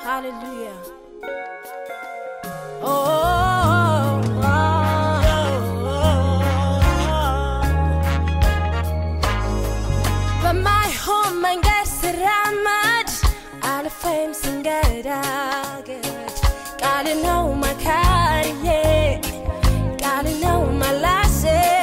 Hallelujah. Oh, oh, በማይሆን መንገድ ስራመድ አልፌም ስንገዳገድ ቃል ነው መካሪዬ ቃል ነው መላሴ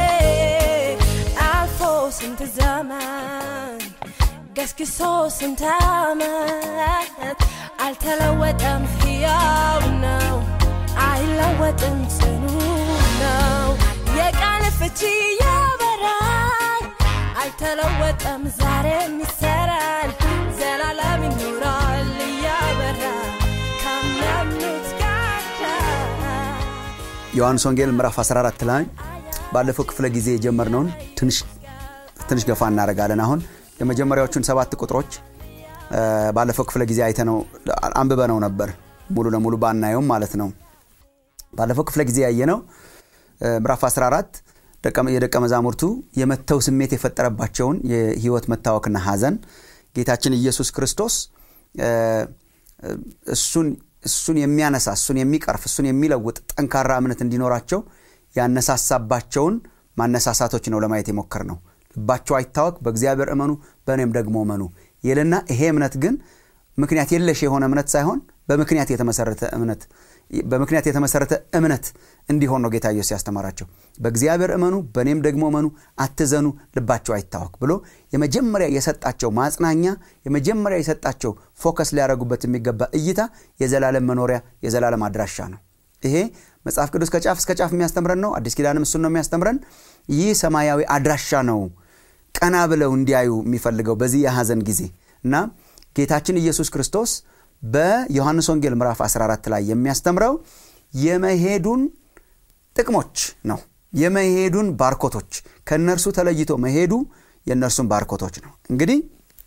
አልፎ ስንት ዘመን ገስግሶ ስንት ዓመት አልተለወጠም፣ ሕያው ነው፣ አይለወጥም፣ ጽኑ ነው። የቃል ፍቺ ያበራል፣ አይተለወጠም፣ ዛሬም ይሰራል፣ ዘላለም ይኖራል እያበራ ከሚያምኑት ጋር ዮሐንስ ወንጌል ምዕራፍ 14 ላይ ባለፈው ክፍለ ጊዜ የጀመርነውን ትንሽ ትንሽ ገፋ እናደርጋለን። አሁን የመጀመሪያዎቹን ሰባት ቁጥሮች እ፣ ባለፈው ክፍለ ጊዜ አይተነው አንብበነው ነበር ሙሉ ለሙሉ ባናየውም ማለት ነው። ባለፈው ክፍለ ጊዜ ያየነው እ፣ ምዕራፍ 14 ደቀ- የደቀ መዛሙርቱ የመተው ስሜት የፈጠረባቸውን የህይወት መታወክና ሐዘን ጌታችን ኢየሱስ ክርስቶስ እ፣ እሱን እሱን የሚያነሳ እሱን የሚቀርፍ እሱን የሚለውጥ ጠንካራ እምነት እንዲኖራቸው ያነሳሳባቸውን ማነሳሳቶች ነው ለማየት የሞከር ነው። ልባቸው አይታወክ፣ በእግዚአብሔር እመኑ፣ በእኔም ደግሞ እመኑ ይልና ይሄ እምነት ግን ምክንያት የለሽ የሆነ እምነት ሳይሆን በምክንያት የተመሰረተ እምነት በምክንያት የተመሰረተ እምነት እንዲሆን ነው ጌታ ኢየሱስ ያስተማራቸው። በእግዚአብሔር እመኑ፣ በእኔም ደግሞ እመኑ፣ አትዘኑ፣ ልባቸው አይታወክ ብሎ የመጀመሪያ የሰጣቸው ማጽናኛ የመጀመሪያ የሰጣቸው ፎከስ ሊያደርጉበት የሚገባ እይታ የዘላለም መኖሪያ የዘላለም አድራሻ ነው። ይሄ መጽሐፍ ቅዱስ ከጫፍ እስከ ጫፍ የሚያስተምረን ነው። አዲስ ኪዳንም እሱን ነው የሚያስተምረን። ይህ ሰማያዊ አድራሻ ነው ቀና ብለው እንዲያዩ የሚፈልገው በዚህ የሐዘን ጊዜ እና ጌታችን ኢየሱስ ክርስቶስ በዮሐንስ ወንጌል ምዕራፍ 14 ላይ የሚያስተምረው የመሄዱን ጥቅሞች ነው። የመሄዱን ባርኮቶች ከእነርሱ ተለይቶ መሄዱ የእነርሱን ባርኮቶች ነው። እንግዲህ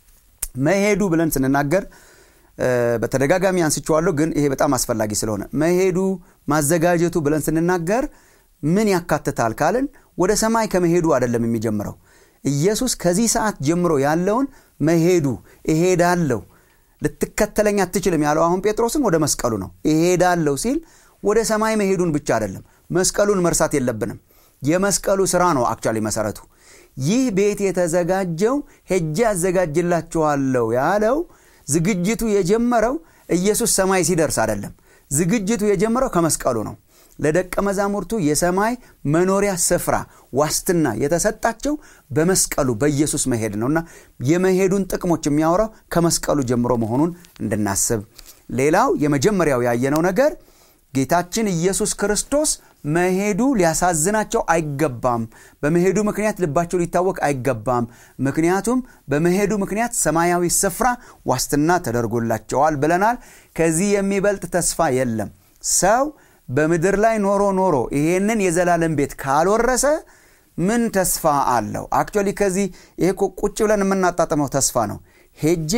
መሄዱ ብለን ስንናገር እ፣ በተደጋጋሚ አንስቼዋለሁ፣ ግን ይሄ በጣም አስፈላጊ ስለሆነ መሄዱ ማዘጋጀቱ ብለን ስንናገር ምን ያካትታል ካልን ወደ ሰማይ ከመሄዱ አይደለም የሚጀምረው። ኢየሱስ ከዚህ ሰዓት ጀምሮ ያለውን መሄዱ እሄዳለሁ ልትከተለኝ አትችልም ያለው አሁን ጴጥሮስን ወደ መስቀሉ ነው። እሄዳለሁ ሲል ወደ ሰማይ መሄዱን ብቻ አይደለም፣ መስቀሉን መርሳት የለብንም። የመስቀሉ ስራ ነው አክቹዋሊ መሰረቱ። ይህ ቤት የተዘጋጀው ሄጄ አዘጋጅላችኋለሁ ያለው ዝግጅቱ የጀመረው ኢየሱስ ሰማይ ሲደርስ አይደለም። ዝግጅቱ የጀመረው ከመስቀሉ ነው። ለደቀ መዛሙርቱ የሰማይ መኖሪያ ስፍራ ዋስትና የተሰጣቸው በመስቀሉ በኢየሱስ መሄድ ነው እና የመሄዱን ጥቅሞች የሚያወራው ከመስቀሉ ጀምሮ መሆኑን እንድናስብ። ሌላው የመጀመሪያው ያየነው ነገር ጌታችን ኢየሱስ ክርስቶስ መሄዱ ሊያሳዝናቸው አይገባም። በመሄዱ ምክንያት ልባቸው ሊታወቅ አይገባም። ምክንያቱም በመሄዱ ምክንያት ሰማያዊ ስፍራ ዋስትና ተደርጎላቸዋል ብለናል። ከዚህ የሚበልጥ ተስፋ የለም። ሰው በምድር ላይ ኖሮ ኖሮ ይሄንን የዘላለም ቤት ካልወረሰ ምን ተስፋ አለው? አክቹዋሊ ከዚህ ይሄ እኮ ቁጭ ብለን የምናጣጥመው ተስፋ ነው። ሄጄ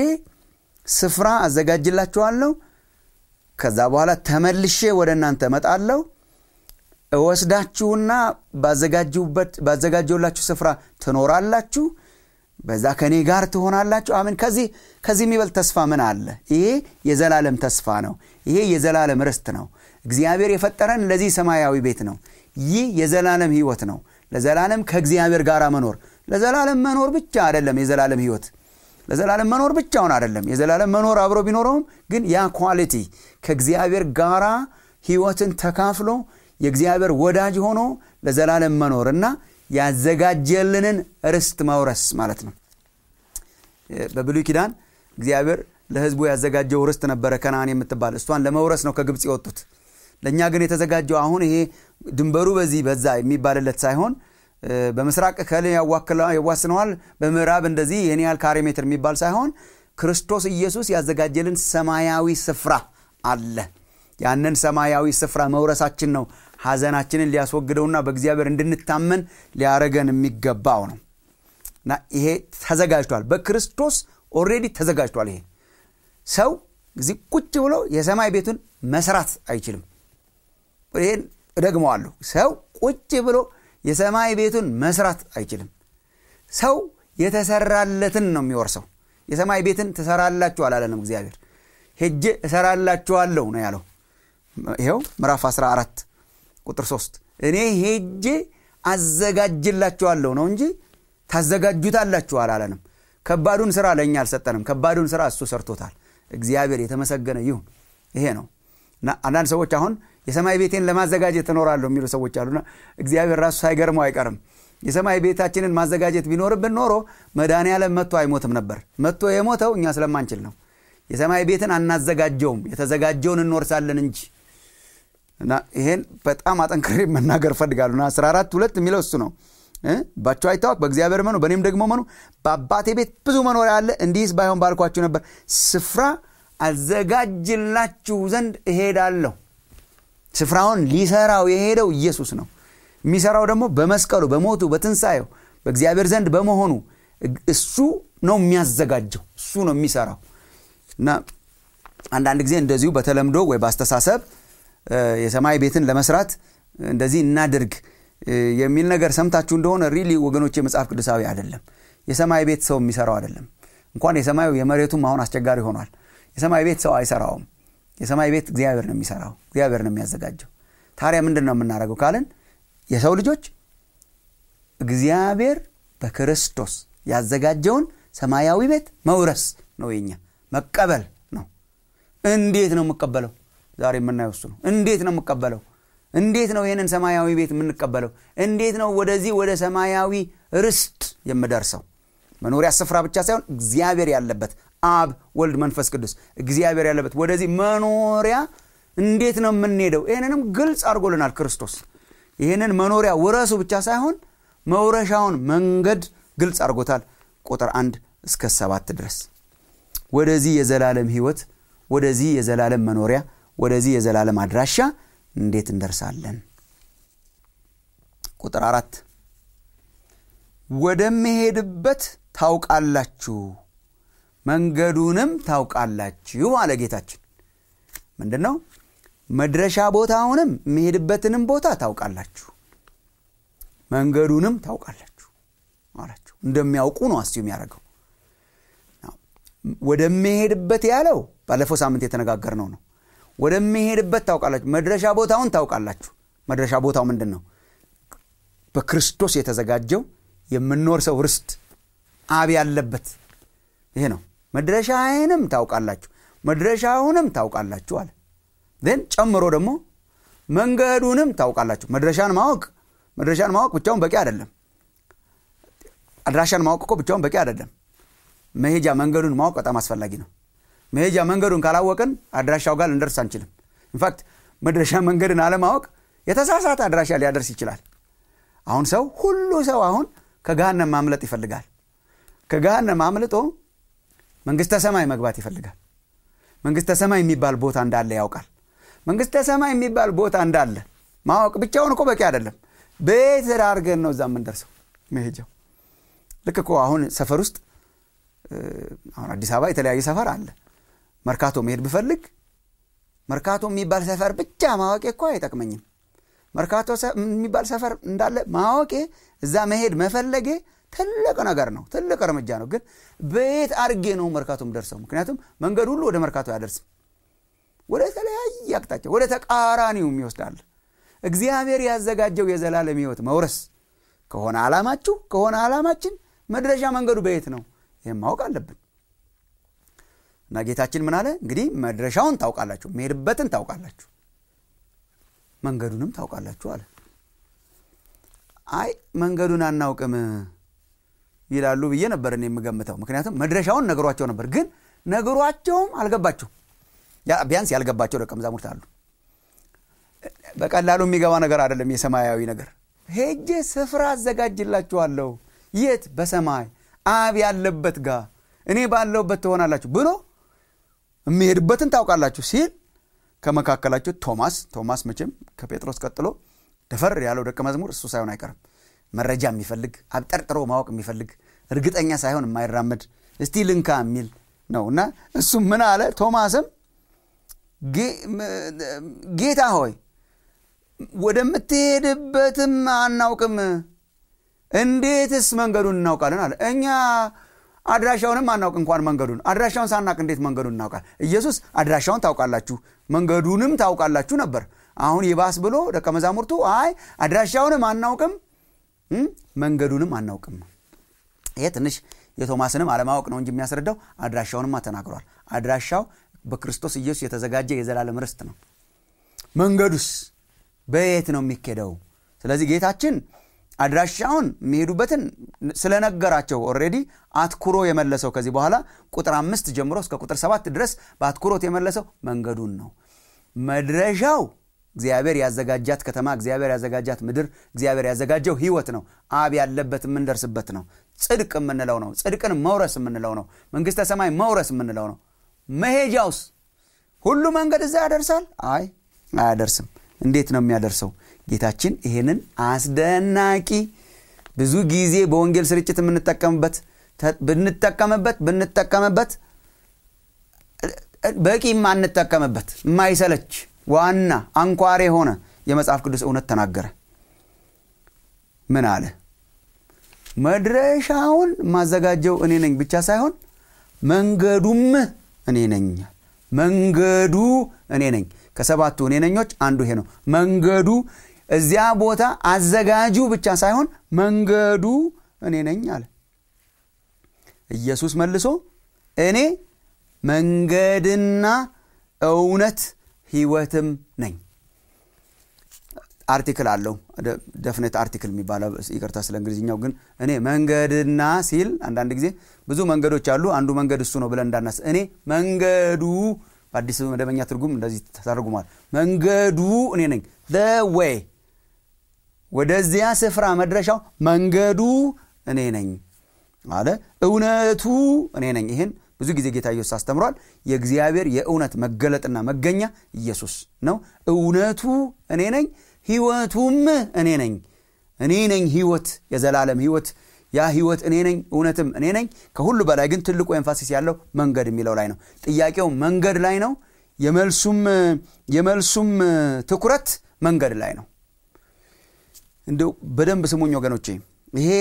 ስፍራ አዘጋጅላችኋለሁ፣ ከዛ በኋላ ተመልሼ ወደ እናንተ እመጣለሁ፣ እወስዳችሁና ባዘጋጀሁበት ባዘጋጀሁላችሁ ስፍራ ትኖራላችሁ፣ በዛ ከእኔ ጋር ትሆናላችሁ። አሜን። ከዚህ ከዚህ የሚበልጥ ተስፋ ምን አለ? ይሄ የዘላለም ተስፋ ነው። ይሄ የዘላለም ርስት ነው። እግዚአብሔር የፈጠረን ለዚህ ሰማያዊ ቤት ነው። ይህ የዘላለም ህይወት ነው። ለዘላለም ከእግዚአብሔር ጋር መኖር ለዘላለም መኖር ብቻ አይደለም። የዘላለም ህይወት ለዘላለም መኖር ብቻውን አይደለም። የዘላለም መኖር አብሮ ቢኖረውም ግን ያ ኳሊቲ ከእግዚአብሔር ጋራ ህይወትን ተካፍሎ የእግዚአብሔር ወዳጅ ሆኖ ለዘላለም መኖር እና ያዘጋጀልንን ርስት መውረስ ማለት ነው። በብሉይ ኪዳን እግዚአብሔር ለህዝቡ ያዘጋጀው ርስት ነበረ ከነአን የምትባል እሷን ለመውረስ ነው ከግብፅ የወጡት። ለእኛ ግን የተዘጋጀው አሁን ይሄ ድንበሩ በዚህ በዛ የሚባልለት ሳይሆን በምስራቅ ከል ያዋስነዋል፣ በምዕራብ እንደዚህ ይህን ያህል ካሬ ሜትር የሚባል ሳይሆን ክርስቶስ ኢየሱስ ያዘጋጀልን ሰማያዊ ስፍራ አለ። ያንን ሰማያዊ ስፍራ መውረሳችን ነው ሐዘናችንን ሊያስወግደውና በእግዚአብሔር እንድንታመን ሊያረገን የሚገባው ነው እና ይሄ ተዘጋጅቷል። በክርስቶስ ኦልሬዲ ተዘጋጅቷል። ይሄ ሰው እዚህ ቁጭ ብሎ የሰማይ ቤቱን መስራት አይችልም። ይህን እደግመዋለሁ። ሰው ቁጭ ብሎ የሰማይ ቤቱን መስራት አይችልም። ሰው የተሰራለትን ነው የሚወርሰው። የሰማይ ቤትን ትሰራላችሁ አላለንም እግዚአብሔር። ሄጄ እሰራላችኋለሁ ነው ያለው ይኸው ምዕራፍ 14 ቁጥር 3 እኔ ሄጄ አዘጋጅላችኋለሁ ነው እንጂ ታዘጋጁታላችሁ አላለንም ከባዱን ስራ ለእኛ አልሰጠንም ከባዱን ስራ እሱ ሰርቶታል እግዚአብሔር የተመሰገነ ይሁን ይሄ ነው እና አንዳንድ ሰዎች አሁን የሰማይ ቤቴን ለማዘጋጀት እኖራለሁ የሚሉ ሰዎች አሉና እግዚአብሔር ራሱ ሳይገርመው አይቀርም የሰማይ ቤታችንን ማዘጋጀት ቢኖርብን ኖሮ መድኃኔ ዓለም መጥቶ አይሞትም ነበር መጥቶ የሞተው እኛ ስለማንችል ነው የሰማይ ቤትን አናዘጋጀውም የተዘጋጀውን እንወርሳለን እንጂ እና ይሄን በጣም አጠንክሬ መናገር ፈልጋሉ እና 14 ሁለት የሚለው እሱ ነው ባቸው አይታወቅ በእግዚአብሔር መኑ በእኔም ደግሞ መኑ በአባቴ ቤት ብዙ መኖሪያ አለ እንዲህስ ባይሆን ባልኳችሁ ነበር ስፍራ አዘጋጅላችሁ ዘንድ እሄዳለሁ ስፍራውን ሊሰራው የሄደው ኢየሱስ ነው የሚሰራው ደግሞ በመስቀሉ በሞቱ በትንሣኤው በእግዚአብሔር ዘንድ በመሆኑ እሱ ነው የሚያዘጋጀው እሱ ነው የሚሰራው እና አንዳንድ ጊዜ እንደዚሁ በተለምዶ ወይ በአስተሳሰብ የሰማይ ቤትን ለመስራት እንደዚህ እናድርግ የሚል ነገር ሰምታችሁ እንደሆነ ሪሊ ወገኖች መጽሐፍ ቅዱሳዊ አይደለም የሰማይ ቤት ሰው የሚሰራው አይደለም እንኳን የሰማዩ የመሬቱም አሁን አስቸጋሪ ሆኗል የሰማይ ቤት ሰው አይሰራውም የሰማይ ቤት እግዚአብሔር ነው የሚሰራው እግዚአብሔር ነው የሚያዘጋጀው ታዲያ ምንድን ነው የምናደርገው ካልን የሰው ልጆች እግዚአብሔር በክርስቶስ ያዘጋጀውን ሰማያዊ ቤት መውረስ ነው የኛ መቀበል ነው እንዴት ነው የምቀበለው ዛሬ የምናየው እሱ ነው እንዴት ነው የምቀበለው እንዴት ነው ይህንን ሰማያዊ ቤት የምንቀበለው እንዴት ነው ወደዚህ ወደ ሰማያዊ ርስት የምደርሰው መኖሪያ ስፍራ ብቻ ሳይሆን እግዚአብሔር ያለበት አብ ወልድ መንፈስ ቅዱስ እግዚአብሔር ያለበት ወደዚህ መኖሪያ እንዴት ነው የምንሄደው ይህንንም ግልጽ አድርጎልናል ክርስቶስ ይህንን መኖሪያ ውረሱ ብቻ ሳይሆን መውረሻውን መንገድ ግልጽ አድርጎታል ቁጥር አንድ እስከ ሰባት ድረስ ወደዚህ የዘላለም ህይወት ወደዚህ የዘላለም መኖሪያ ወደዚህ የዘላለም አድራሻ እንዴት እንደርሳለን ቁጥር አራት ወደምሄድበት ታውቃላችሁ መንገዱንም ታውቃላችሁ አለ ጌታችን ምንድን ነው መድረሻ ቦታውንም የሚሄድበትንም ቦታ ታውቃላችሁ መንገዱንም ታውቃላችሁ አላችሁ እንደሚያውቁ ነው አስዩ የሚያደርገው ወደሚሄድበት ያለው ባለፈው ሳምንት የተነጋገር ነው ነው ወደሚሄድበት ታውቃላችሁ መድረሻ ቦታውን ታውቃላችሁ መድረሻ ቦታው ምንድን ነው በክርስቶስ የተዘጋጀው የምኖር ሰው ርስት አብ ያለበት ይሄ ነው መድረሻዬንም ታውቃላችሁ መድረሻውንም ታውቃላችሁ አለ ን ጨምሮ ደግሞ መንገዱንም ታውቃላችሁ መድረሻን ማወቅ መድረሻን ማወቅ ብቻውን በቂ አይደለም አድራሻን ማወቅ እኮ ብቻውን በቂ አይደለም መሄጃ መንገዱን ማወቅ በጣም አስፈላጊ ነው መሄጃ መንገዱን ካላወቅን አድራሻው ጋር ልንደርስ አንችልም ኢንፋክት መድረሻ መንገድን አለማወቅ የተሳሳተ አድራሻ ሊያደርስ ይችላል አሁን ሰው ሁሉ ሰው አሁን ከገሃነም ማምለጥ ይፈልጋል ከገሃነም አምልጦ መንግስተ ሰማይ መግባት ይፈልጋል መንግስተ ሰማይ የሚባል ቦታ እንዳለ ያውቃል መንግስተ ሰማይ የሚባል ቦታ እንዳለ ማወቅ ብቻውን እኮ በቂ አይደለም ቤት አድርገን ነው እዛ የምንደርሰው መሄጃው ልክ እኮ አሁን ሰፈር ውስጥ አሁን አዲስ አበባ የተለያየ ሰፈር አለ መርካቶ መሄድ ብፈልግ መርካቶ የሚባል ሰፈር ብቻ ማወቄ እኮ አይጠቅመኝም መርካቶ የሚባል ሰፈር እንዳለ ማወቄ እዛ መሄድ መፈለጌ ትልቅ ነገር ነው ትልቅ እርምጃ ነው ግን በየት አርጌ ነው መርካቶ ደርሰው ምክንያቱም መንገድ ሁሉ ወደ መርካቶ አያደርስም ወደ ተለያየ አቅጣጫ ወደ ተቃራኒው ይወስዳል እግዚአብሔር ያዘጋጀው የዘላለም ህይወት መውረስ ከሆነ ዓላማችሁ ከሆነ ዓላማችን መድረሻ መንገዱ በየት ነው ይህም ማወቅ አለብን እና ጌታችን ምን አለ እንግዲህ መድረሻውን ታውቃላችሁ መሄድበትን ታውቃላችሁ መንገዱንም ታውቃላችሁ አለ አይ መንገዱን አናውቅም ይላሉ ብዬ ነበር እኔ የምገምተው ምክንያቱም መድረሻውን ነግሯቸው ነበር ግን ነግሯቸውም አልገባቸው ቢያንስ ያልገባቸው ደቀ መዛሙርት አሉ በቀላሉ የሚገባ ነገር አይደለም የሰማያዊ ነገር ሄጄ ስፍራ አዘጋጅላችኋለሁ የት በሰማይ አብ ያለበት ጋር እኔ ባለውበት ትሆናላችሁ ብሎ የሚሄድበትን ታውቃላችሁ ሲል ከመካከላቸው ቶማስ ቶማስ መቼም ከጴጥሮስ ቀጥሎ ደፈር ያለው ደቀ መዝሙር እሱ ሳይሆን አይቀርም መረጃ የሚፈልግ አብጠርጥሮ ማወቅ የሚፈልግ እርግጠኛ ሳይሆን የማይራመድ እስቲ ልንካ የሚል ነው እና እሱ ምን አለ ቶማስም ጌታ ሆይ ወደምትሄድበትም አናውቅም እንዴትስ መንገዱን እናውቃለን አለ እኛ አድራሻውንም አናውቅ እንኳን መንገዱን አድራሻውን ሳናቅ እንዴት መንገዱን እናውቃል ኢየሱስ አድራሻውን ታውቃላችሁ መንገዱንም ታውቃላችሁ ነበር አሁን ይባስ ብሎ ደቀ መዛሙርቱ አይ አድራሻውንም አናውቅም መንገዱንም አናውቅም ይሄ ትንሽ የቶማስንም አለማወቅ ነው እንጂ የሚያስረዳው አድራሻውንማ ተናግሯል አድራሻው በክርስቶስ ኢየሱስ የተዘጋጀ የዘላለም ርስት ነው መንገዱስ በየት ነው የሚኬደው ስለዚህ ጌታችን አድራሻውን የሚሄዱበትን ስለነገራቸው ኦሬዲ አትኩሮ የመለሰው ከዚህ በኋላ ቁጥር አምስት ጀምሮ እስከ ቁጥር ሰባት ድረስ በአትኩሮት የመለሰው መንገዱን ነው መድረሻው እግዚአብሔር ያዘጋጃት ከተማ እግዚአብሔር ያዘጋጃት ምድር እግዚአብሔር ያዘጋጀው ህይወት ነው አብ ያለበት የምንደርስበት ነው ጽድቅ የምንለው ነው ጽድቅን መውረስ የምንለው ነው መንግስተ ሰማይ መውረስ የምንለው ነው መሄጃውስ ሁሉ መንገድ እዛ ያደርሳል አይ አያደርስም እንዴት ነው የሚያደርሰው ጌታችን ይህንን አስደናቂ ብዙ ጊዜ በወንጌል ስርጭት የምንጠቀምበት ብንጠቀምበት ብንጠቀምበት በቂ የማንጠቀምበት የማይሰለች ዋና አንኳር የሆነ የመጽሐፍ ቅዱስ እውነት ተናገረ ምን አለ መድረሻውን ማዘጋጀው እኔ ነኝ ብቻ ሳይሆን መንገዱም እኔ ነኝ መንገዱ እኔ ነኝ ከሰባቱ እኔ ነኞች አንዱ ይሄ ነው መንገዱ እዚያ ቦታ አዘጋጁ ብቻ ሳይሆን መንገዱ እኔ ነኝ አለ ኢየሱስ መልሶ እኔ መንገድና እውነት ህይወትም ነኝ አርቲክል አለው ደፍነት አርቲክል የሚባለው ይቅርታ ስለ እንግሊዝኛው ግን እኔ መንገድና ሲል አንዳንድ ጊዜ ብዙ መንገዶች አሉ አንዱ መንገድ እሱ ነው ብለን እንዳናስ እኔ መንገዱ በአዲስ መደበኛ ትርጉም እንደዚህ ተተርጉሟል መንገዱ እኔ ነኝ ወይ ወደዚያ ስፍራ መድረሻው መንገዱ እኔ ነኝ አለ እውነቱ እኔ ነኝ ይህን ብዙ ጊዜ ጌታ ኢየሱስ አስተምሯል የእግዚአብሔር የእውነት መገለጥና መገኛ ኢየሱስ ነው እውነቱ እኔ ነኝ ህይወቱም እኔ ነኝ እኔ ነኝ ህይወት የዘላለም ህይወት ያ ህይወት እኔ ነኝ እውነትም እኔ ነኝ ከሁሉ በላይ ግን ትልቁ ኤንፋሲስ ያለው መንገድ የሚለው ላይ ነው ጥያቄው መንገድ ላይ ነው የመልሱም የመልሱም ትኩረት መንገድ ላይ ነው እንደው በደንብ ስሙኝ ወገኖቼ ይሄ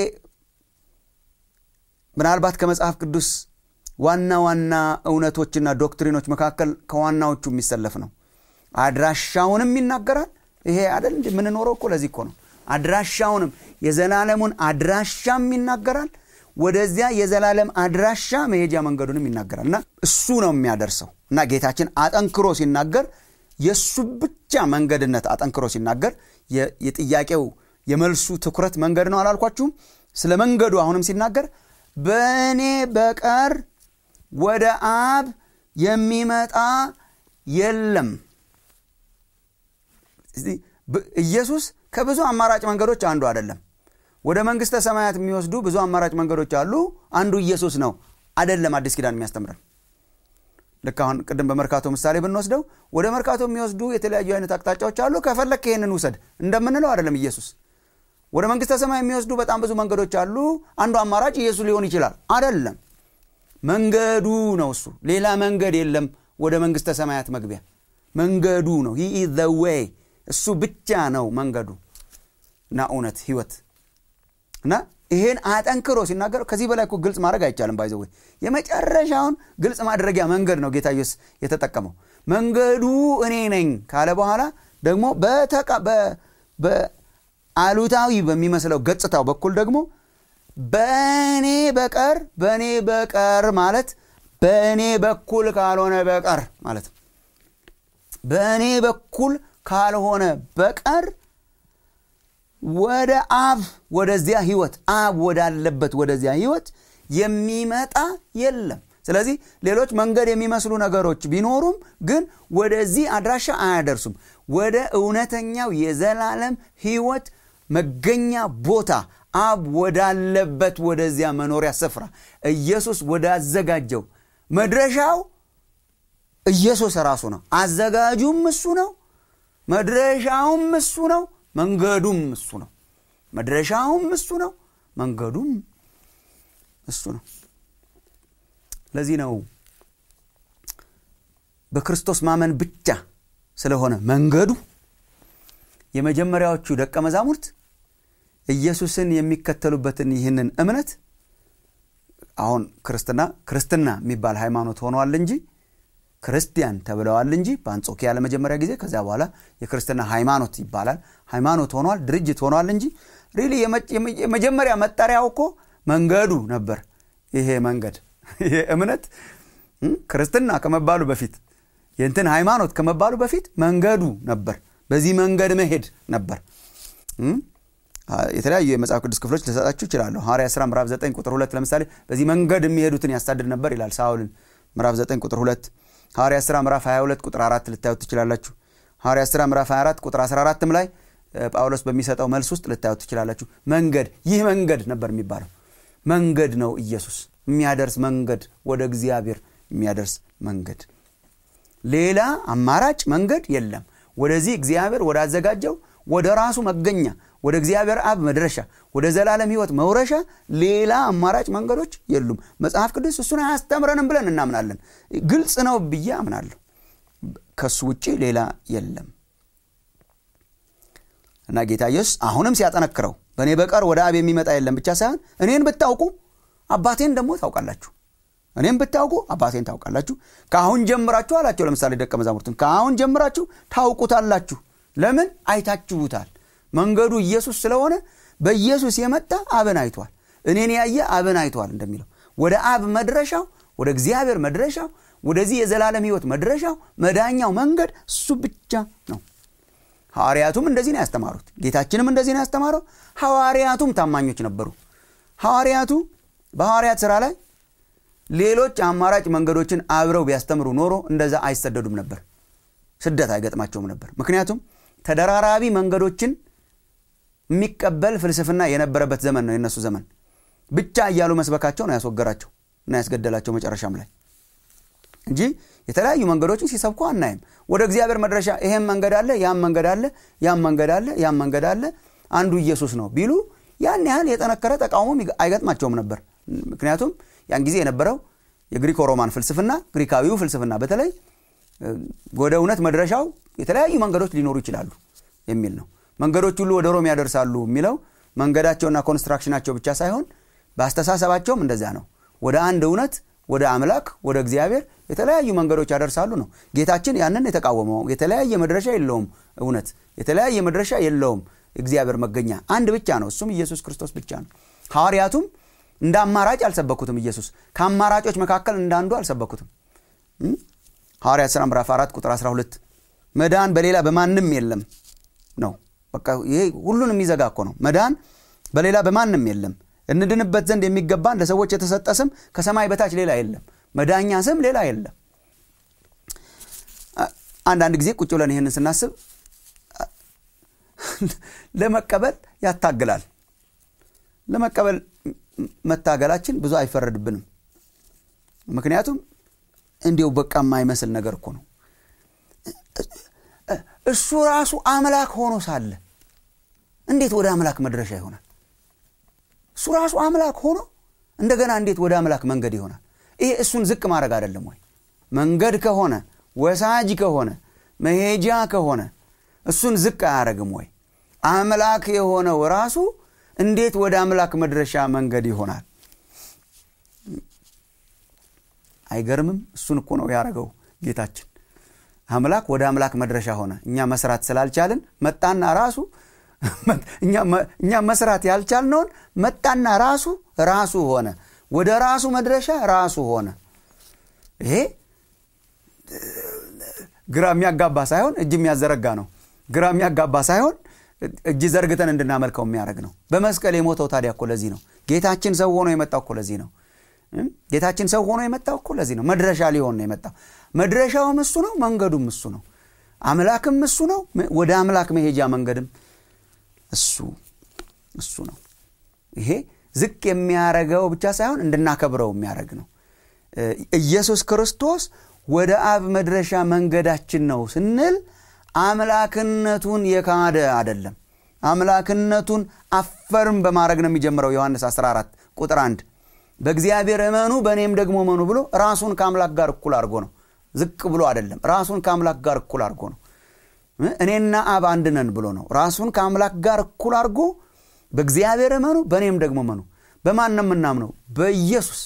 ምናልባት ከመጽሐፍ ቅዱስ ዋና ዋና እውነቶችና ዶክትሪኖች መካከል ከዋናዎቹ የሚሰለፍ ነው አድራሻውንም ይናገራል ይሄ አደል የምንኖረው እኮ ለዚህ እኮ ነው አድራሻውንም የዘላለሙን አድራሻም ይናገራል ወደዚያ የዘላለም አድራሻ መሄጃ መንገዱንም ይናገራል እና እሱ ነው የሚያደርሰው እና ጌታችን አጠንክሮ ሲናገር የእሱ ብቻ መንገድነት አጠንክሮ ሲናገር የጥያቄው የመልሱ ትኩረት መንገድ ነው አላልኳችሁም ስለ መንገዱ አሁንም ሲናገር በእኔ በቀር ወደ አብ የሚመጣ የለም ኢየሱስ ከብዙ አማራጭ መንገዶች አንዱ አይደለም ወደ መንግስተ ሰማያት የሚወስዱ ብዙ አማራጭ መንገዶች አሉ አንዱ ኢየሱስ ነው አይደለም አዲስ ኪዳን የሚያስተምረን ልክ አሁን ቅድም በመርካቶ ምሳሌ ብንወስደው ወደ መርካቶ የሚወስዱ የተለያዩ አይነት አቅጣጫዎች አሉ ከፈለክ ይህንን ውሰድ እንደምንለው አይደለም ኢየሱስ ወደ መንግስተ ሰማይ የሚወስዱ በጣም ብዙ መንገዶች አሉ አንዱ አማራጭ ኢየሱስ ሊሆን ይችላል አይደለም መንገዱ ነው እሱ ሌላ መንገድ የለም ወደ መንግስተ ሰማያት መግቢያ መንገዱ ነው ሂ ዘ ዌይ እሱ ብቻ ነው መንገዱ እና እውነት ህይወት እና ይሄን አጠንክሮ ሲናገር ከዚህ በላይ እኮ ግልጽ ማድረግ አይቻልም ባይዘወይ የመጨረሻውን ግልጽ ማድረጊያ መንገድ ነው ጌታ ኢየሱስ የተጠቀመው መንገዱ እኔ ነኝ ካለ በኋላ ደግሞ በአሉታዊ በሚመስለው ገጽታው በኩል ደግሞ በእኔ በቀር በእኔ በቀር ማለት በእኔ በኩል ካልሆነ በቀር ማለት በእኔ በኩል ካልሆነ በቀር ወደ አብ ወደዚያ ህይወት አብ ወዳለበት ወደዚያ ህይወት የሚመጣ የለም ስለዚህ ሌሎች መንገድ የሚመስሉ ነገሮች ቢኖሩም ግን ወደዚህ አድራሻ አያደርሱም ወደ እውነተኛው የዘላለም ህይወት መገኛ ቦታ አብ ወዳለበት ወደዚያ መኖሪያ ስፍራ ኢየሱስ ወዳዘጋጀው መድረሻው ኢየሱስ ራሱ ነው አዘጋጁም እሱ ነው መድረሻውም እሱ ነው መንገዱም እሱ ነው መድረሻውም እሱ ነው መንገዱም እሱ ነው ለዚህ ነው በክርስቶስ ማመን ብቻ ስለሆነ መንገዱ የመጀመሪያዎቹ ደቀ መዛሙርት ኢየሱስን የሚከተሉበትን ይህንን እምነት አሁን ክርስትና ክርስትና የሚባል ሃይማኖት ሆኗል እንጂ ክርስቲያን ተብለዋል እንጂ በአንጾኪያ ለመጀመሪያ ጊዜ ከዚያ በኋላ የክርስትና ሃይማኖት ይባላል ሃይማኖት ሆኗል ድርጅት ሆኗል እንጂ ሪሊ የመጀመሪያ መጠሪያው እኮ መንገዱ ነበር ይሄ መንገድ ይሄ እምነት ክርስትና ከመባሉ በፊት የእንትን ሃይማኖት ከመባሉ በፊት መንገዱ ነበር በዚህ መንገድ መሄድ ነበር የተለያዩ የመጽሐፍ ቅዱስ ክፍሎች ልሰጣችሁ ይችላለሁ ሐዋርያ ሥራ ምዕራፍ 9 ቁጥር 2 ለምሳሌ በዚህ መንገድ የሚሄዱትን ያሳድድ ነበር ይላል ሳውልን ምዕራፍ 9 ቁጥር 2 ሐዋርያ ሥራ ምዕራፍ 22 ቁጥር 4 ልታዩት ትችላላችሁ ሐዋርያ ሥራ ምዕራፍ 24 ቁጥር 14 ላይ ጳውሎስ በሚሰጠው መልስ ውስጥ ልታዩት ትችላላችሁ መንገድ ይህ መንገድ ነበር የሚባለው መንገድ ነው ኢየሱስ የሚያደርስ መንገድ ወደ እግዚአብሔር የሚያደርስ መንገድ ሌላ አማራጭ መንገድ የለም ወደዚህ እግዚአብሔር ወዳዘጋጀው ወደ ራሱ መገኛ ወደ እግዚአብሔር አብ መድረሻ ወደ ዘላለም ህይወት መውረሻ ሌላ አማራጭ መንገዶች የሉም መጽሐፍ ቅዱስ እሱን አያስተምረንም ብለን እናምናለን ግልጽ ነው ብዬ አምናለሁ ከሱ ውጭ ሌላ የለም እና ጌታ ኢየሱስ አሁንም ሲያጠነክረው በእኔ በቀር ወደ አብ የሚመጣ የለም ብቻ ሳይሆን እኔን ብታውቁ አባቴን ደግሞ ታውቃላችሁ እኔም ብታውቁ አባቴን ታውቃላችሁ ከአሁን ጀምራችሁ አላቸው ለምሳሌ ደቀ መዛሙርትን ከአሁን ጀምራችሁ ታውቁታላችሁ ለምን አይታችሁታል መንገዱ ኢየሱስ ስለሆነ በኢየሱስ የመጣ አብን አይቷል እኔን ያየ አብን አይቷል እንደሚለው ወደ አብ መድረሻው ወደ እግዚአብሔር መድረሻው ወደዚህ የዘላለም ህይወት መድረሻው መዳኛው መንገድ እሱ ብቻ ነው ሐዋርያቱም እንደዚህ ነው ያስተማሩት ጌታችንም እንደዚህ ነው ያስተማረው ሐዋርያቱም ታማኞች ነበሩ ሐዋርያቱ በሐዋርያት ስራ ላይ ሌሎች አማራጭ መንገዶችን አብረው ቢያስተምሩ ኖሮ እንደዛ አይሰደዱም ነበር ስደት አይገጥማቸውም ነበር ምክንያቱም ተደራራቢ መንገዶችን የሚቀበል ፍልስፍና የነበረበት ዘመን ነው የነሱ ዘመን ብቻ እያሉ መስበካቸው ነው ያስወገራቸው እና ያስገደላቸው መጨረሻም ላይ እንጂ የተለያዩ መንገዶችን ሲሰብኩ አናይም ወደ እግዚአብሔር መድረሻ ይሄም መንገድ አለ ያም መንገድ አለ ያም መንገድ አለ ያም መንገድ አለ አንዱ ኢየሱስ ነው ቢሉ ያን ያህል የጠነከረ ተቃውሞም አይገጥማቸውም ነበር ምክንያቱም ያን ጊዜ የነበረው የግሪኮ ሮማን ፍልስፍና ግሪካዊው ፍልስፍና በተለይ ወደ እውነት መድረሻው የተለያዩ መንገዶች ሊኖሩ ይችላሉ የሚል ነው መንገዶች ሁሉ ወደ ሮም ያደርሳሉ የሚለው መንገዳቸውና ኮንስትራክሽናቸው ብቻ ሳይሆን በአስተሳሰባቸውም እንደዚያ ነው ወደ አንድ እውነት ወደ አምላክ ወደ እግዚአብሔር የተለያዩ መንገዶች ያደርሳሉ ነው ጌታችን ያንን የተቃወመው የተለያየ መድረሻ የለውም እውነት የተለያየ መድረሻ የለውም እግዚአብሔር መገኛ አንድ ብቻ ነው እሱም ኢየሱስ ክርስቶስ ብቻ ነው ሐዋርያቱም እንደ አማራጭ አልሰበኩትም ኢየሱስ ከአማራጮች መካከል እንዳንዱ አልሰበኩትም ሐዋርያት ሥራ ምዕራፍ 4 ቁጥር 12 መዳን በሌላ በማንም የለም ነው በቃ ይሄ ሁሉን የሚዘጋ እኮ ነው መዳን በሌላ በማንም የለም እንድንበት ዘንድ የሚገባን ለሰዎች የተሰጠ ስም ከሰማይ በታች ሌላ የለም መዳኛ ስም ሌላ የለም አንዳንድ ጊዜ ቁጭ ብለን ይህንን ስናስብ ለመቀበል ያታግላል ለመቀበል መታገላችን ብዙ አይፈረድብንም ምክንያቱም እንዲው በቃ የማይመስል ነገር እኮ ነው እሱ ራሱ አምላክ ሆኖ ሳለ እንዴት ወደ አምላክ መድረሻ ይሆናል እሱ ራሱ አምላክ ሆኖ እንደገና እንዴት ወደ አምላክ መንገድ ይሆናል ይሄ እሱን ዝቅ ማድረግ አይደለም ወይ መንገድ ከሆነ ወሳጅ ከሆነ መሄጃ ከሆነ እሱን ዝቅ አያደረግም ወይ አምላክ የሆነው ራሱ እንዴት ወደ አምላክ መድረሻ መንገድ ይሆናል አይገርምም እሱን እኮ ነው ያደረገው ጌታችን አምላክ ወደ አምላክ መድረሻ ሆነ እኛ መስራት ስላልቻልን መጣና ራሱ እኛ መስራት ያልቻልነውን መጣና ራሱ ራሱ ሆነ ወደ ራሱ መድረሻ ራሱ ሆነ ይሄ ግራ የሚያጋባ ሳይሆን እጅ የሚያዘረጋ ነው ግራ የሚያጋባ ሳይሆን እጅ ዘርግተን እንድናመልከው የሚያደርግ ነው በመስቀል የሞተው ታዲያ እኮ ለዚህ ነው ጌታችን ሰው ሆኖ የመጣው እኮ ለዚህ ነው ጌታችን ሰው ሆኖ የመጣው እኮ ለዚህ ነው መድረሻ ሊሆን ነው የመጣው መድረሻውም እሱ ነው መንገዱም እሱ ነው አምላክም እሱ ነው ወደ አምላክ መሄጃ መንገድም እሱ እሱ ነው ይሄ ዝቅ የሚያረገው ብቻ ሳይሆን እንድናከብረው የሚያደረግ ነው ኢየሱስ ክርስቶስ ወደ አብ መድረሻ መንገዳችን ነው ስንል አምላክነቱን የካደ አደለም አምላክነቱን አፈርም በማድረግ ነው የሚጀምረው ዮሐንስ 14 ቁጥር 1 በእግዚአብሔር እመኑ በእኔም ደግሞ እመኑ ብሎ ራሱን ከአምላክ ጋር እኩል አድርጎ ነው ዝቅ ብሎ አይደለም ራሱን ከአምላክ ጋር እኩል አድርጎ ነው እኔና አብ አንድ ነን ብሎ ነው ራሱን ከአምላክ ጋር እኩል አድርጎ በእግዚአብሔር እመኑ በእኔም ደግሞ እመኑ በማን ነው የምናምነው በኢየሱስ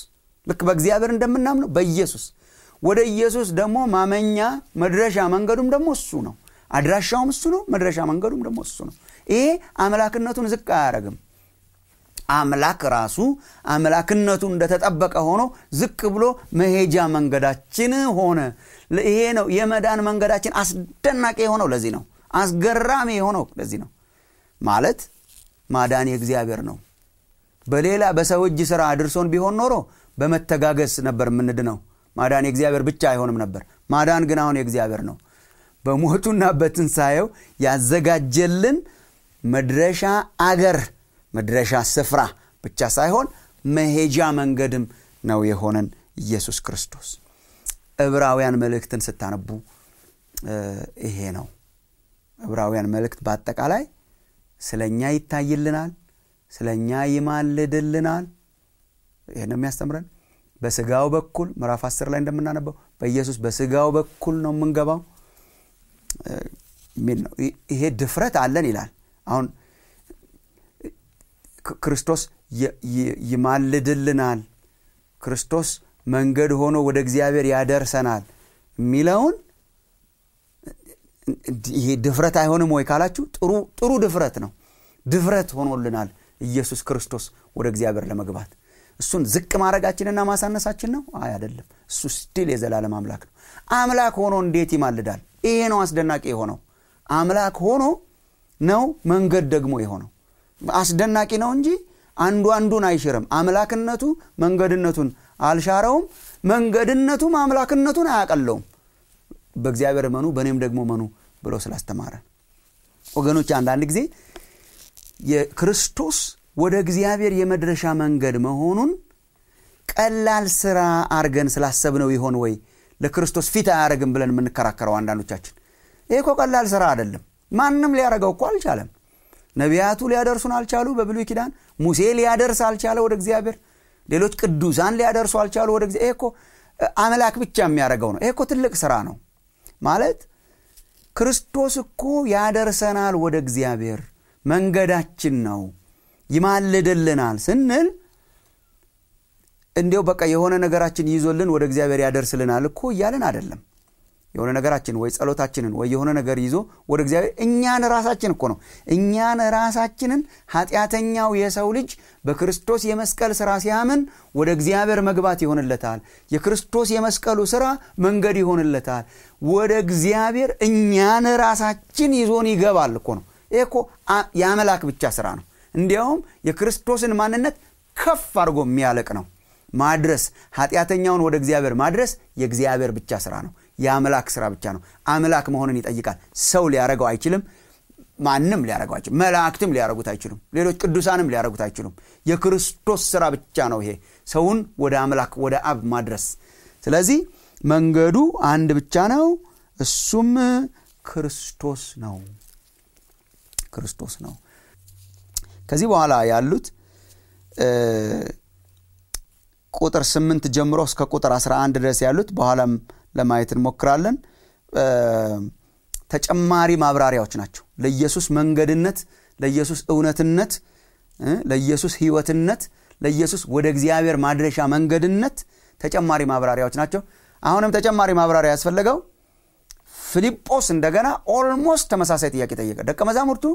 ልክ በእግዚአብሔር እንደምናምነው በኢየሱስ ወደ ኢየሱስ ደግሞ ማመኛ መድረሻ መንገዱም ደግሞ እሱ ነው አድራሻውም እሱ ነው መድረሻ መንገዱም ደግሞ እሱ ነው ይሄ አምላክነቱን ዝቅ አያደረግም አምላክ ራሱ አምላክነቱ እንደተጠበቀ ሆኖ ዝቅ ብሎ መሄጃ መንገዳችን ሆነ ይሄ ነው የመዳን መንገዳችን አስደናቂ የሆነው ለዚህ ነው አስገራሚ የሆነው ለዚህ ነው ማለት ማዳን የእግዚአብሔር ነው በሌላ በሰው እጅ ስራ አድርሶን ቢሆን ኖሮ በመተጋገስ ነበር የምንድነው ማዳን የእግዚአብሔር ብቻ አይሆንም ነበር ማዳን ግን አሁን የእግዚአብሔር ነው በሞቱና በትንሣኤው ያዘጋጀልን መድረሻ አገር መድረሻ ስፍራ ብቻ ሳይሆን መሄጃ መንገድም ነው የሆነን ኢየሱስ ክርስቶስ ዕብራውያን መልእክትን ስታነቡ ይሄ ነው ዕብራውያን መልእክት በአጠቃላይ ስለ እኛ ይታይልናል ስለ እኛ ይማልድልናል ይህን የሚያስተምረን በስጋው በኩል ምዕራፍ 10 ላይ እንደምናነበው በኢየሱስ በስጋው በኩል ነው የምንገባው ሚል ነው ይሄ ድፍረት አለን ይላል አሁን ክርስቶስ ይማልድልናል ክርስቶስ መንገድ ሆኖ ወደ እግዚአብሔር ያደርሰናል የሚለውን ይሄ ድፍረት አይሆንም ወይ ካላችሁ ጥሩ ድፍረት ነው ድፍረት ሆኖልናል ኢየሱስ ክርስቶስ ወደ እግዚአብሔር ለመግባት እሱን ዝቅ ማድረጋችንና ማሳነሳችን ነው አይ አይደለም እሱ ስቲል የዘላለም አምላክ ነው አምላክ ሆኖ እንዴት ይማልዳል ይሄ ነው አስደናቂ የሆነው አምላክ ሆኖ ነው መንገድ ደግሞ የሆነው አስደናቂ ነው እንጂ አንዱ አንዱን አይሽርም አምላክነቱ መንገድነቱን አልሻረውም መንገድነቱም አምላክነቱን አያቀለውም በእግዚአብሔር መኑ በእኔም ደግሞ መኑ ብሎ ስላስተማረ ወገኖች አንዳንድ ጊዜ የክርስቶስ ወደ እግዚአብሔር የመድረሻ መንገድ መሆኑን ቀላል ስራ አርገን ስላሰብነው ይሆን ወይ ለክርስቶስ ፊት አያደረግም ብለን የምንከራከረው አንዳንዶቻችን ይህ እኮ ቀላል ስራ አይደለም ማንም ሊያደረገው እኮ አልቻለም ነቢያቱ ሊያደርሱን አልቻሉ በብሉይ ኪዳን ሙሴ ሊያደርስ አልቻለ ወደ እግዚአብሔር ሌሎች ቅዱሳን ሊያደርሱ አልቻሉ ወደ እግዚአብሔር ይሄ እኮ አምላክ ብቻ የሚያደርገው ነው ይሄ እኮ ትልቅ ስራ ነው ማለት ክርስቶስ እኮ ያደርሰናል ወደ እግዚአብሔር መንገዳችን ነው ይማልድልናል ስንል እንዲው በቃ የሆነ ነገራችን ይዞልን ወደ እግዚአብሔር ያደርስልናል እኮ እያለን አይደለም የሆነ ነገራችን ወይ ጸሎታችንን ወይ የሆነ ነገር ይዞ ወደ እግዚአብሔር እኛን ራሳችን እኮ ነው እኛን ራሳችንን ኃጢአተኛው የሰው ልጅ በክርስቶስ የመስቀል ስራ ሲያምን ወደ እግዚአብሔር መግባት ይሆንለታል የክርስቶስ የመስቀሉ ስራ መንገድ ይሆንለታል ወደ እግዚአብሔር እኛን ራሳችን ይዞን ይገባል እኮ ነው ይህ እኮ የአምላክ ብቻ ስራ ነው እንዲያውም የክርስቶስን ማንነት ከፍ አድርጎ የሚያለቅ ነው ማድረስ ኃጢአተኛውን ወደ እግዚአብሔር ማድረስ የእግዚአብሔር ብቻ ስራ ነው የአምላክ ስራ ብቻ ነው አምላክ መሆንን ይጠይቃል ሰው ሊያደረገው አይችልም ማንም ሊያደረገው አይችልም መላእክትም ሊያደረጉት አይችሉም ሌሎች ቅዱሳንም ሊያደረጉት አይችሉም የክርስቶስ ስራ ብቻ ነው ይሄ ሰውን ወደ አምላክ ወደ አብ ማድረስ ስለዚህ መንገዱ አንድ ብቻ ነው እሱም ክርስቶስ ነው ክርስቶስ ነው ከዚህ በኋላ ያሉት ቁጥር ስምንት ጀምሮ እስከ ቁጥር 11 ድረስ ያሉት በኋላም ለማየት እንሞክራለን ተጨማሪ ማብራሪያዎች ናቸው ለኢየሱስ መንገድነት ለኢየሱስ እውነትነት ለኢየሱስ ህይወትነት ለኢየሱስ ወደ እግዚአብሔር ማድረሻ መንገድነት ተጨማሪ ማብራሪያዎች ናቸው አሁንም ተጨማሪ ማብራሪያ ያስፈለገው ፊልጶስ እንደገና ኦልሞስት ተመሳሳይ ጥያቄ ጠየቀ ደቀ መዛሙርቱ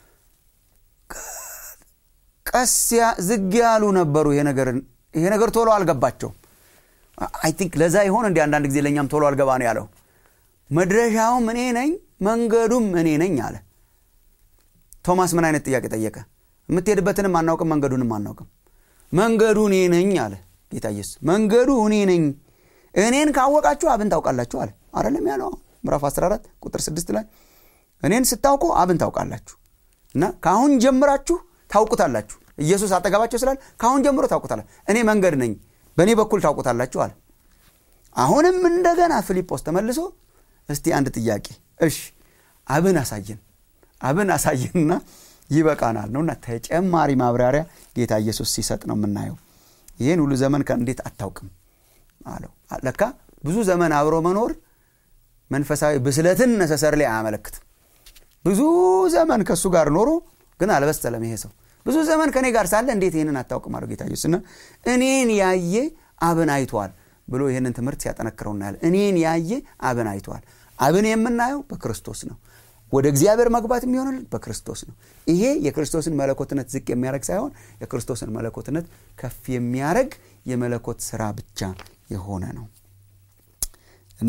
ቀስያ ዝግ ያሉ ነበሩ ይሄ ነገር ቶሎ አልገባቸውም አይ ቲንክ ለዛ ይሆን እንዲ አንዳንድ ጊዜ ለእኛም ቶሎ አልገባ ነው ያለው መድረሻውም እኔ ነኝ መንገዱም እኔ ነኝ አለ ቶማስ ምን አይነት ጥያቄ ጠየቀ የምትሄድበትንም አናውቅም መንገዱንም አናውቅም መንገዱ እኔ ነኝ አለ ጌታ ኢየሱስ መንገዱ እኔ ነኝ እኔን ካወቃችሁ አብን ታውቃላችሁ አለ አረለም ያለው ምዕራፍ 14 ቁጥር 6 ላይ እኔን ስታውቁ አብን ታውቃላችሁ እና ከአሁን ጀምራችሁ ታውቁታላችሁ ኢየሱስ አጠገባቸው ስላል ከአሁን ጀምሮ ታውቁታላችሁ እኔ መንገድ ነኝ በእኔ በኩል ታውቁታላችሁ አለ አሁንም እንደገና ፊልጶስ ተመልሶ እስቲ አንድ ጥያቄ እሽ አብን አሳየን አብን አሳየንና ይበቃናል ነውና ተጨማሪ ማብራሪያ ጌታ ኢየሱስ ሲሰጥ ነው የምናየው ይህን ሁሉ ዘመን እንዴት አታውቅም አለው ለካ ብዙ ዘመን አብሮ መኖር መንፈሳዊ ብስለትን ነሰሰር ላይ አያመለክትም ብዙ ዘመን ከእሱ ጋር ኖሮ ግን አልበሰለም ይሄ ሰው ብዙ ዘመን ከእኔ ጋር ሳለ እንዴት ይህንን አታውቅም አለው ጌታ ኢየሱስ እና እኔን ያየ አብን አይቷል ብሎ ይህንን ትምህርት ሲያጠነክረው እናያለን እኔን ያየ አብን አይቷል አብን የምናየው በክርስቶስ ነው ወደ እግዚአብሔር መግባት የሚሆንልን በክርስቶስ ነው ይሄ የክርስቶስን መለኮትነት ዝቅ የሚያደረግ ሳይሆን የክርስቶስን መለኮትነት ከፍ የሚያደረግ የመለኮት ስራ ብቻ የሆነ ነው እና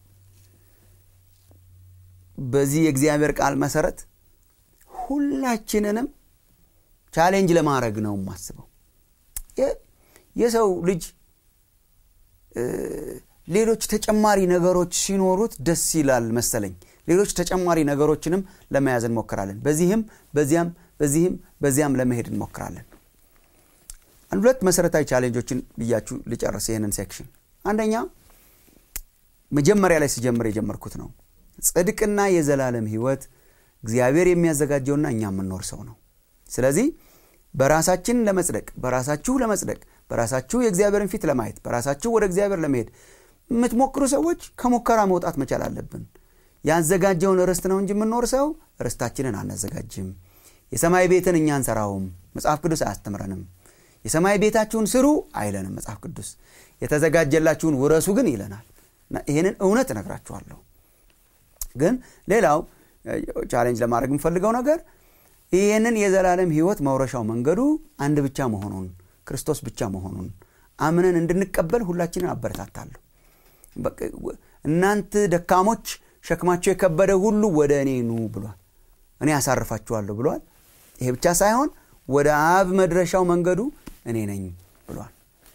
በዚህ የእግዚአብሔር ቃል መሰረት ሁላችንንም ቻሌንጅ ለማድረግ ነው የማስበው የሰው ልጅ ሌሎች ተጨማሪ ነገሮች ሲኖሩት ደስ ይላል መሰለኝ ሌሎች ተጨማሪ ነገሮችንም ለመያዝ እንሞክራለን በዚህም በዚያም በዚህም በዚያም ለመሄድ እንሞክራለን አንድ ሁለት መሰረታዊ ቻሌንጆችን ብያችሁ ልጨርስ ይህንን ሴክሽን አንደኛ መጀመሪያ ላይ ስጀምር የጀመርኩት ነው ጽድቅና የዘላለም ህይወት እግዚአብሔር የሚያዘጋጀውና እኛ የምንኖር ሰው ነው ስለዚህ በራሳችን ለመጽደቅ በራሳችሁ ለመጽደቅ በራሳችሁ የእግዚአብሔርን ፊት ለማየት በራሳችሁ ወደ እግዚአብሔር ለመሄድ የምትሞክሩ ሰዎች ከሙከራ መውጣት መቻል አለብን ያዘጋጀውን ርስት ነው እንጂ የምንኖር ሰው ርስታችንን አናዘጋጅም የሰማይ ቤትን እኛ አንሰራውም መጽሐፍ ቅዱስ አያስተምረንም የሰማይ ቤታችሁን ስሩ አይለንም መጽሐፍ ቅዱስ የተዘጋጀላችሁን ውረሱ ግን ይለናል ይህንን እውነት እነግራችኋለሁ ግን ሌላው ቻሌንጅ ለማድረግ የምፈልገው ነገር ይህንን የዘላለም ህይወት መውረሻው መንገዱ አንድ ብቻ መሆኑን ክርስቶስ ብቻ መሆኑን አምነን እንድንቀበል ሁላችንን አበረታታለሁ እናንተ ደካሞች ሸክማቸው የከበደ ሁሉ ወደ እኔ ኑ ብሏል እኔ ያሳርፋችኋለሁ ብሏል ይሄ ብቻ ሳይሆን ወደ አብ መድረሻው መንገዱ እኔ ነኝ ብሏል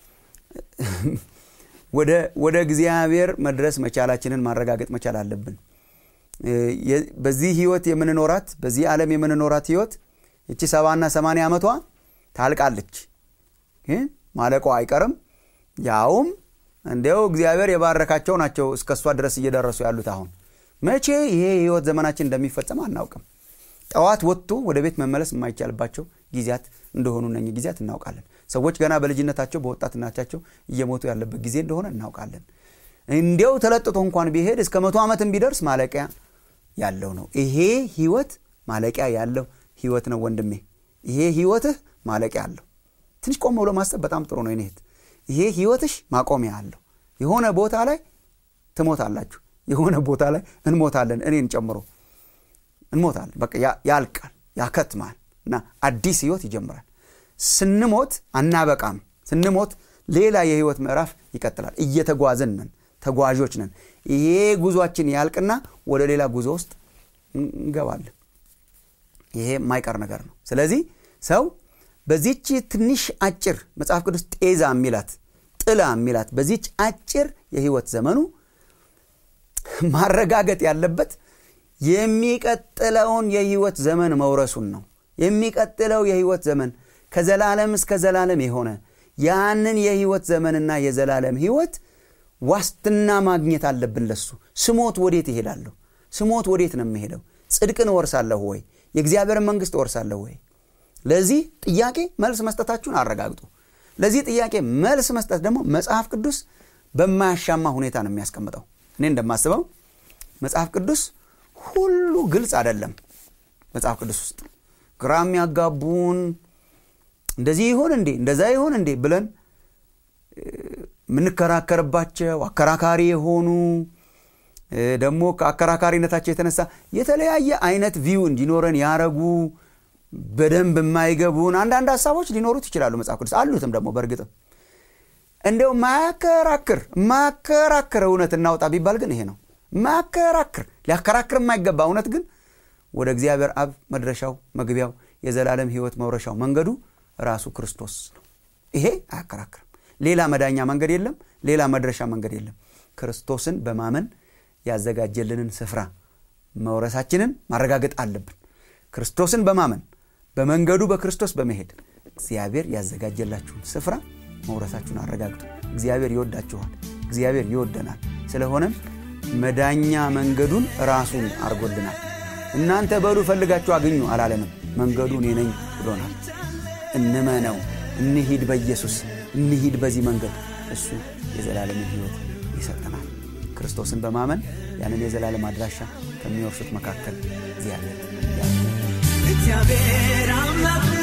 ወደ እግዚአብሔር መድረስ መቻላችንን ማረጋገጥ መቻል አለብን በዚህ ህይወት የምንኖራት በዚህ ዓለም የምንኖራት ህይወት እቺ ሰባና ሰማንያ ዓመቷ ታልቃለች ማለቋ አይቀርም ያውም እንዲያው እግዚአብሔር የባረካቸው ናቸው እስከ እሷ ድረስ እየደረሱ ያሉት አሁን መቼ ይሄ የህይወት ዘመናችን እንደሚፈጸም አናውቅም ጠዋት ወጥቶ ወደ ቤት መመለስ የማይቻልባቸው ጊዜያት እንደሆኑ እነ ጊዜያት እናውቃለን ሰዎች ገና በልጅነታቸው በወጣትነታቸው እየሞቱ ያለበት ጊዜ እንደሆነ እናውቃለን እንዲያው ተለጥቶ እንኳን ቢሄድ እስከ መቶ ዓመትም ቢደርስ ማለቂያ ያለው ነው ይሄ ህይወት ማለቂያ ያለው ህይወት ነው ወንድሜ ይሄ ህይወትህ ማለቂያ አለው ትንሽ ቆም ብሎ ማሰብ በጣም ጥሩ ነው ይኔት ይሄ ህይወትሽ ማቆሚያ አለው የሆነ ቦታ ላይ ትሞታላችሁ የሆነ ቦታ ላይ እንሞታለን እኔን ጨምሮ እንሞታለን በቃ ያልቃል ያከትማል እና አዲስ ህይወት ይጀምራል ስንሞት አናበቃም ስንሞት ሌላ የህይወት ምዕራፍ ይቀጥላል እየተጓዝን ነን ተጓዦች ነን ይሄ ጉዟችን ያልቅና ወደ ሌላ ጉዞ ውስጥ እንገባለን ይሄ የማይቀር ነገር ነው ስለዚህ ሰው በዚች ትንሽ አጭር መጽሐፍ ቅዱስ ጤዛ የሚላት ጥላ የሚላት በዚች አጭር የህይወት ዘመኑ ማረጋገጥ ያለበት የሚቀጥለውን የህይወት ዘመን መውረሱን ነው የሚቀጥለው የህይወት ዘመን ከዘላለም እስከ ዘላለም የሆነ ያንን የህይወት ዘመንና የዘላለም ህይወት ዋስትና ማግኘት አለብን ለሱ ስሞት ወዴት ይሄዳለሁ ስሞት ወዴት ነው የሚሄደው ጽድቅን እወርሳለሁ ወይ የእግዚአብሔርን መንግስት እወርሳለሁ ወይ ለዚህ ጥያቄ መልስ መስጠታችሁን አረጋግጡ ለዚህ ጥያቄ መልስ መስጠት ደግሞ መጽሐፍ ቅዱስ በማያሻማ ሁኔታ ነው የሚያስቀምጠው እኔ እንደማስበው መጽሐፍ ቅዱስ ሁሉ ግልጽ አይደለም መጽሐፍ ቅዱስ ውስጥ ግራ የሚያጋቡን እንደዚህ ይሆን እንዴ እንደዛ ይሆን እንዴ ብለን የምንከራከርባቸው አከራካሪ የሆኑ ደግሞ ከአከራካሪነታቸው የተነሳ የተለያየ አይነት ቪው እንዲኖረን ያረጉ በደንብ የማይገቡን አንዳንድ ሀሳቦች ሊኖሩት ይችላሉ መጽሐፍ ቅዱስ አሉትም ደግሞ በእርግጥም እንደው ማያከራክር ማከራክር እውነት እናውጣ ቢባል ግን ይሄ ነው ማከራክር ሊያከራክር የማይገባ እውነት ግን ወደ እግዚአብሔር አብ መድረሻው መግቢያው የዘላለም ህይወት መውረሻው መንገዱ ራሱ ክርስቶስ ነው ይሄ አያከራክርም ሌላ መዳኛ መንገድ የለም ሌላ መድረሻ መንገድ የለም ክርስቶስን በማመን ያዘጋጀልንን ስፍራ መውረሳችንን ማረጋገጥ አለብን ክርስቶስን በማመን በመንገዱ በክርስቶስ በመሄድ እግዚአብሔር ያዘጋጀላችሁን ስፍራ መውረሳችሁን አረጋግጡ እግዚአብሔር ይወዳችኋል እግዚአብሔር ይወደናል ስለሆነም መዳኛ መንገዱን ራሱን አርጎልናል እናንተ በሉ ፈልጋችሁ አግኙ አላለንም መንገዱ እኔ ነኝ ብሎናል እንመነው እንሂድ በኢየሱስ እንሂድ በዚህ መንገድ እሱ የዘላለምን ህይወት ይሰጠናል ክርስቶስን በማመን ያንን የዘላለም አድራሻ ከሚወርሱት መካከል እግዚአብሔር እግዚአብሔር አምላክ